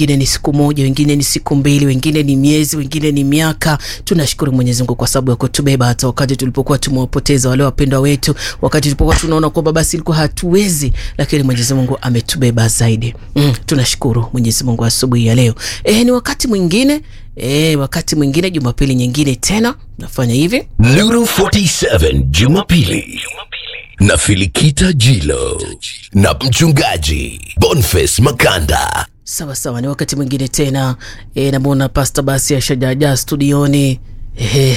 wengine ni siku moja, wengine ni siku mbili, wengine ni miezi, wengine ni miaka. Tunashukuru Mwenyezi Mungu kwa sababu ya kutubeba hata wakati tulipokuwa tumewapoteza wale wapendwa wetu, wakati tulipokuwa tunaona kwamba basi ilikuwa hatuwezi, lakini Mwenyezi Mungu ametubeba zaidi. Mm, tunashukuru Mwenyezi Mungu asubuhi ya leo. E, ni wakati mwingine e, wakati mwingine, Jumapili nyingine tena nafanya hivi Nuru 47 Jumapili na Filikita Jilo na mchungaji Boniface Makanda. Sawa sawa, ni wakati mwingine tena e, namwona Pasta basi ashajaja studioni. Ehe.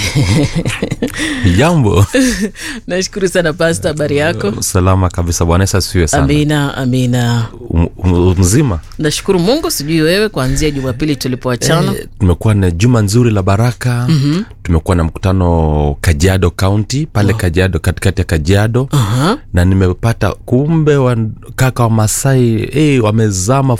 Jambo. Nashukuru sana Pasta, habari yako? Salama kabisa. Bwana Yesu asifiwe sana. Amina, amina. Um, um, mzima. Nashukuru Mungu, sijui wewe, kuanzia Jumapili tulipoachana Eh, tumekuwa na juma nzuri la baraka. mm-hmm. Tumekuwa na mkutano Kajiado County pale oh. Kajiado, katikati ya Kajiado Aha. na nimepata kumbe wa, kaka wa Masai eh, wamezama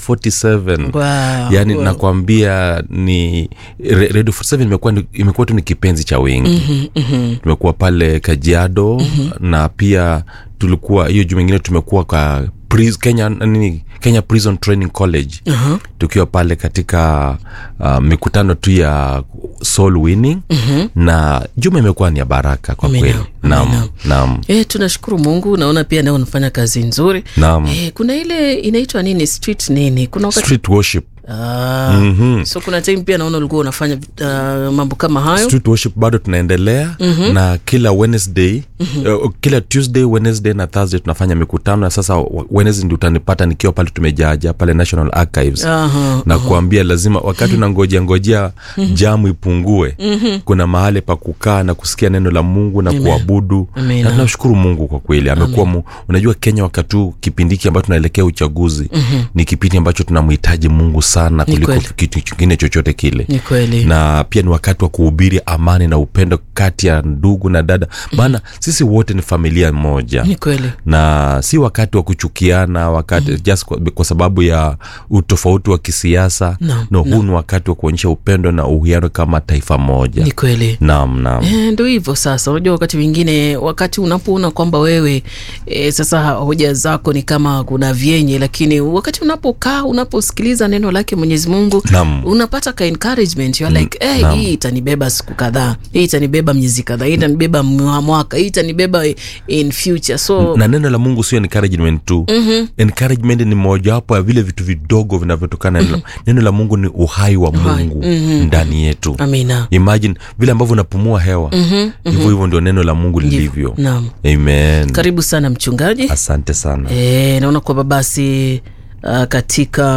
47 Wow, yaani wow. nakwambia ni Re- Radio 47 imekuwa ni- imekuwa tu ni kipenzi cha wengi Mhm, mhm. tumekuwa pale kajiado mm-hmm. na pia tulikuwa hiyo juma ingine tumekuwa kwa Pris- kenya nini kenya prison training college Aha. tukiwa pale katika uh, mikutano tu ya soul winning mm-hmm. na juma imekuwa ni ya baraka kwa Amina, kweli naam amina. naam E, tunashukuru Mungu, naona pia nao unafanya kazi nzuri. naam E, kuna ile inaitwa nini street nini, kuna wakati street worship ah, Mhm. so kuna time pia naona ulikuwa unafanya uh, mambo kama hayo street worship bado tunaendelea mm-hmm. na kila wednesday mm-hmm. uh, kila tuesday wednesday na thursday tunafanya mikutano na sasa wa- wednesday ndi utanipata nikiwa pale tumejaja pale national archives Aha, na kuambia lazima wakati unangojea ngojea jamu ipungue kuna mahali pa kukaa na kusikia neno la mungu na kuabudu Amina. na tunashukuru mungu kwa kweli amekuwa mu, unajua kenya wakati huu kipindi hiki ambacho tunaelekea uchaguzi ni kipindi ambacho tunamhitaji mungu sana kuliko kweli. kitu kingine chochote kile ni kweli na pia ni wakati wa kuhubiri amani na upendo kati ya ndugu na dada maana sisi wote ni familia moja ni kweli na si wakati wa kuchukiana wakati mm. just kwa, kwa sababu ya utofauti wa kisiasa No, no, huu ni wakati wa kuonyesha upendo na uhiano kama taifa moja ni kweli naam naam Eh, ndo hivyo sasa unajua wakati mwingine wakati unapoona kwamba wewe e, sasa hoja zako ni kama kuna vyenye lakini wakati unapokaa unaposikiliza neno lake mwenyezi mungu Naam. unapata ka encouragement you're like hey, naam. hii itanibeba siku kadhaa hii itanibeba miezi kadhaa hii itanibeba mwa- mwaka hii itanibeba in future so na neno la mungu sio encouragement tu mm-hmm. encouragement ni mojawapo ya vile vitu vidogo vinavyotokana mm-hmm. neno la mungu ni uhai wa mungu mm-hmm. ndani yetu amina imagine vile ambavyo unapumua hewa hivyo mm-hmm. hivyo ndio neno la mungu lilivyo naam amen karibu sana mchungaji asante sana E, naona kwamba basi uh, katika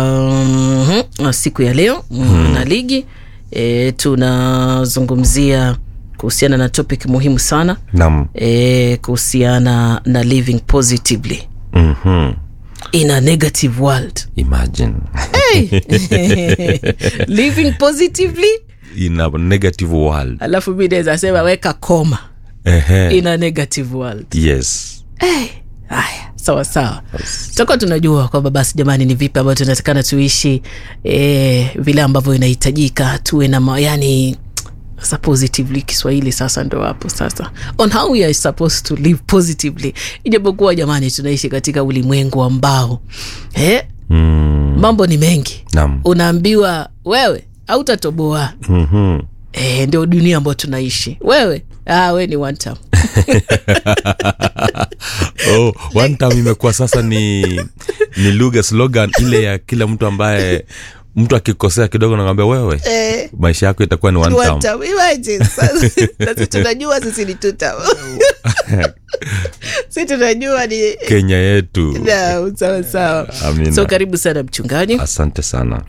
mm, siku ya leo mm. na ligi e, tunazungumzia kuhusiana na topic muhimu sana nam e, kuhusiana na living positively mm-hmm. in a negative world imagine hey! living positively in a negative world alafu mi naweza sema weka koma Ehe. in a negative world yes Eh, haya sawa sawa tutakuwa tunajua kwamba basi jamani ni vipi ambavyo tunatakana tuishi eh, vile ambavyo inahitajika tuwe na ma, yani sasa positively kiswahili sasa ndo hapo sasa on how we are supposed to live positively ijapokuwa jamani tunaishi katika ulimwengu ambao eh, mm. mambo ni mengi nam unaambiwa wewe hautatoboa mm-hmm. e, ndio dunia ambayo tunaishi wewe ah, we ni one time oh, one time imekuwa sasa ni ni lugha slogan ile ya kila mtu ambaye mtu akikosea kidogo nakwambia wewe eh, maisha yako itakuwa ni one One time time, imagine. Sasa, na sisi tunajua sisi ni two time. si tunajua ni kenya yetu na sawa sawa Amina. so karibu sana mchungaji asante sana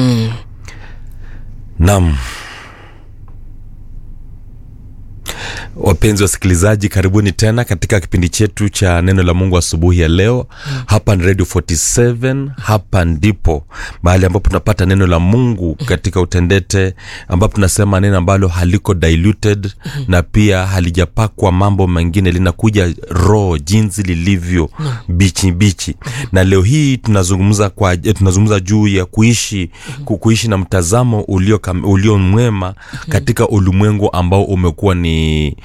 nam wapenzi wasikilizaji karibuni tena katika kipindi chetu cha neno la mungu asubuhi ya leo hapa ni radio 47 hapa ndipo mahali ambapo tunapata neno la mungu katika utendete ambapo tunasema neno ambalo haliko diluted na pia halijapakwa mambo mengine linakuja roho jinsi lilivyo bichi bichi na leo hii tunazungumza kwa tunazungumza juu ya kuishi ku- kuishi na mtazamo ulio, kam- ulio mwema katika ulimwengu ambao umekuwa ni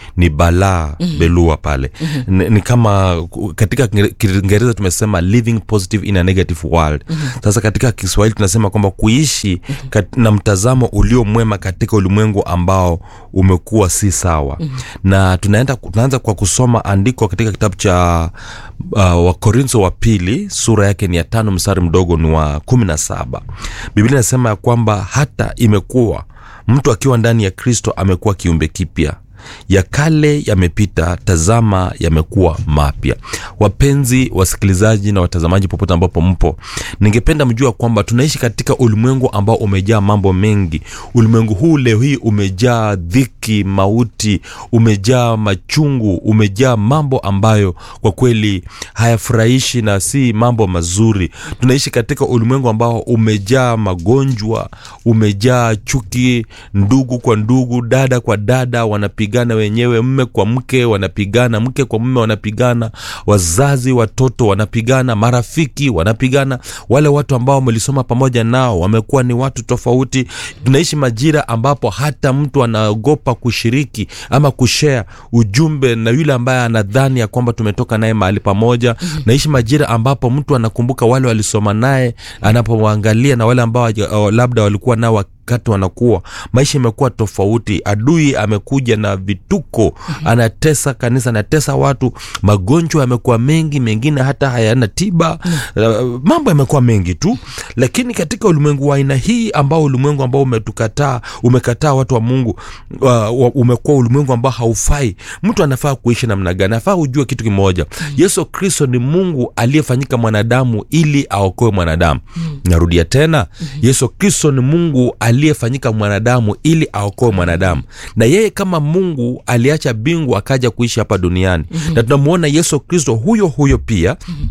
ni balaa mm-hmm. belua pale mm-hmm. ni, ni kama katika Kiinge- kiingereza tumesema living positive in a negative world mm-hmm. sasa katika kiswahili tunasema kwamba kuishi mm-hmm. kat, na mtazamo ulio mwema katika ulimwengu ambao umekuwa si sawa mm-hmm. na tunaenda tunaanza kwa kusoma andiko katika kitabu cha uh, wakorintho wa pili sura yake ni ya tano mstari mdogo ni wa kumi na saba biblia inasema ya kwamba hata imekuwa mtu akiwa ndani ya kristo amekuwa kiumbe kipya ya kale yamepita tazama yamekuwa mapya wapenzi wasikilizaji na watazamaji popote ambapo mpo ningependa mjua kwamba tunaishi katika ulimwengu ambao umejaa mambo mengi ulimwengu huu leo hii umejaa dhiki mauti umejaa machungu umejaa mambo ambayo kwa kweli hayafurahishi na si mambo mazuri tunaishi katika ulimwengu ambao umejaa magonjwa umejaa chuki ndugu kwa ndugu dada kwa dada wanapigana wenyewe mme kwa mke wanapigana mke kwa mme wanapigana wazazi watoto wanapigana marafiki wanapigana wale watu ambao wamelisoma pamoja nao wamekuwa ni watu tofauti tunaishi majira ambapo hata mtu anaogopa kushiriki ama kushea ujumbe na yule ambaye anadhani ya kwamba tumetoka naye mahali pamoja mm-hmm. naishi majira ambapo mtu anakumbuka wale walisoma naye anapowaangalia na wale ambao hawaja- uh, labda walikuwa nao wakati wanakuwa maisha imekuwa tofauti adui amekuja na vituko mm-hmm. anatesa kanisa anatesa watu magonjwa yamekuwa mengi mengine hata hayana tiba mm-hmm. uh, mambo yamekuwa mengi tu lakini katika ulimwengu wa aina hii ambao ulimwengu ambao umetukataa umekataa watu wa mungu uh, wa- umekuwa ulimwengu ambao haufai mtu anafaa kuishi namna gani anafaa ujue kitu kimoja mm-hmm. yesu kristo ni mungu aliyefanyika mwanadamu ili aokoe mwanadamu mm-hmm. narudia tena mm-hmm. yesu kristo ni mungu aliyefanyika mwanadamu ili aokoe mwanadamu na yeye kama mungu aliacha bingu akaja kuishi hapa duniani mm-hmm. na tunamwona yesu kristo huyo huyo pia mm-hmm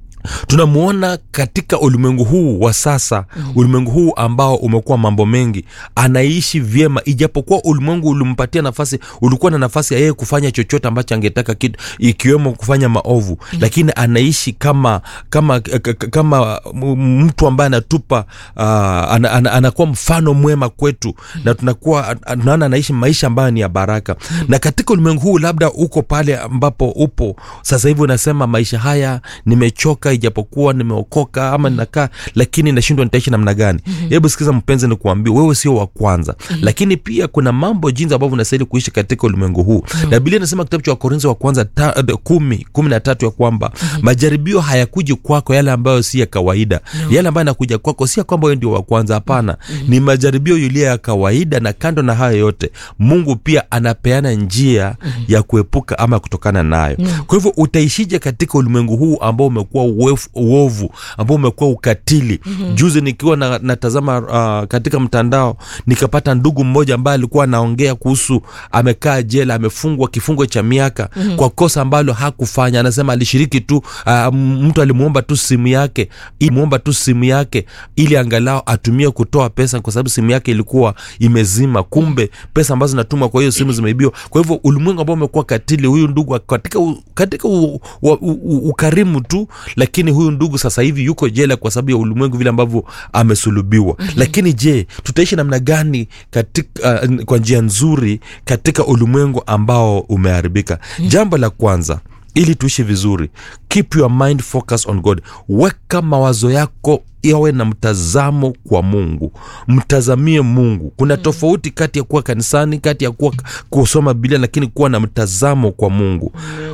tunamwona katika ulimwengu huu wa sasa mm. ulimwengu huu ambao umekuwa mambo mengi anaishi vyema ijapokuwa ulimwengu ulimpatia nafasi ulikuwa na nafasi ya yeye kufanya chochote ambacho angetaka kitu ikiwemo kufanya maovu mm. lakini anaishi kama kama k- k- kama m- mtu ambaye anatupa uh, ana, ana, anakuwa mfano mwema kwetu mm. na tunakuwa tunaona anaishi maisha ambayo ni ya baraka mm. na katika ulimwengu huu labda uko pale ambapo upo sasa hivi unasema maisha haya nimechoka ijapokuwa nimeokoka ama ninakaa lakini nashindwa nitaishi namna gani mm-hmm. hebu sikiza mpenzi ni kuambia wewe sio wa kwanza mm-hmm. lakini pia kuna mambo jinsi ambavyo unastahili kuishi katika ulimwengu huu mm-hmm. na biblia inasema kitabu cha wakorintho wa kwanza ta, uh, kumi kumi na tatu ya kwamba mm-hmm. majaribio hayakuji kwako yale ambayo si ya kawaida no. yale ambayo yanakuja kwako si ya kwamba wewe ndio wa kwanza hapana mm-hmm. ni majaribio yulia ya kawaida na kando na hayo yote mungu pia anapeana njia mm-hmm. ya kuepuka ama kutokana nayo mm-hmm. kwa hivyo utaishije katika ulimwengu huu ambao umekuwa uovu- uovu ambao umekuwa ukatili mm-hmm. juzi nikiwa na, natazama uh, katika mtandao nikapata ndugu mmoja ambaye alikuwa anaongea kuhusu amekaa jela amefungwa kifungo cha miaka mm-hmm. kwa kosa ambalo hakufanya anasema alishiriki tu uh, mtu alimwomba tu simu yake mwomba tu simu yake ili angalau atumie kutoa pesa kwa sababu simu yake ilikuwa imezima kumbe pesa ambazo zinatumwa kwa hiyo simu zimeibiwa kwa hivyo ulimwengu ambao umekuwa katili huyu ndugu katika, u, katika u, u, u, u, ukarimu tu lakini huyu ndugu sasa hivi yuko jela kwa sababu ya ulimwengu vile ambavyo amesulubiwa mm-hmm. lakini je tutaishi namna gani katika, uh, kwa njia nzuri katika ulimwengu ambao umeharibika mm-hmm. jambo la kwanza ili tuishi vizuri keep your mind focus on god weka mawazo yako yawe na mtazamo kwa mungu mtazamie mungu kuna tofauti kati ya kuwa kanisani kati ya kuwa kusoma bilia lakini kuwa na mtazamo kwa mungu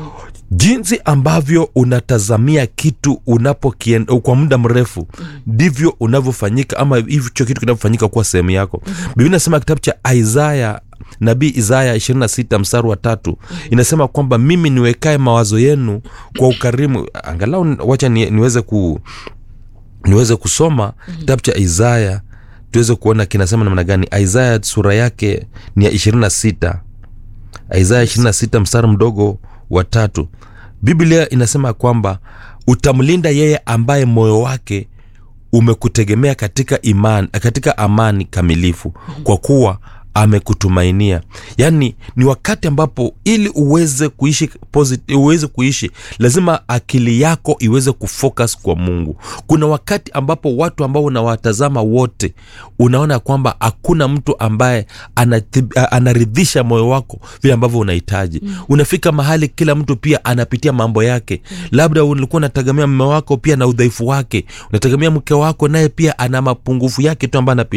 jinsi ambavyo unatazamia kitu unapokien kwa muda mrefu ndivyo unavyofanyika ama hicho kitu kinavyofanyika kuwa sehemu yako biblia inasema kitabu cha isaya nabii isaya 26 mstari wa tatu inasema kwamba mimi niwekae mawazo yenu kwa ukarimu angalau wacha ni, niweze ku niweze kusoma kitabu cha isaya tuweze kuona kinasema namna gani isaya sura yake ni ya 26 isaya 26 mstari mdogo wa tatu biblia inasema kwamba utamlinda yeye ambaye moyo wake umekutegemea katika imani, katika amani kamilifu kwa kuwa amekutumainia yaani ni wakati ambapo ili uweze kuishi posit- uweze kuishi lazima akili yako iweze kufocus kwa mungu kuna wakati ambapo watu ambao unawatazama wote unaona kwamba hakuna mtu ambaye anathi- a- anaridhisha moyo wako vile ambavyo unahitaji mm. unafika mahali kila mtu pia anapitia mambo yake mm. labda ulikuwa unategemea mme wako pia na udhaifu wake unategemea mke wako naye pia ana mapungufu yake tu ambayo anapitia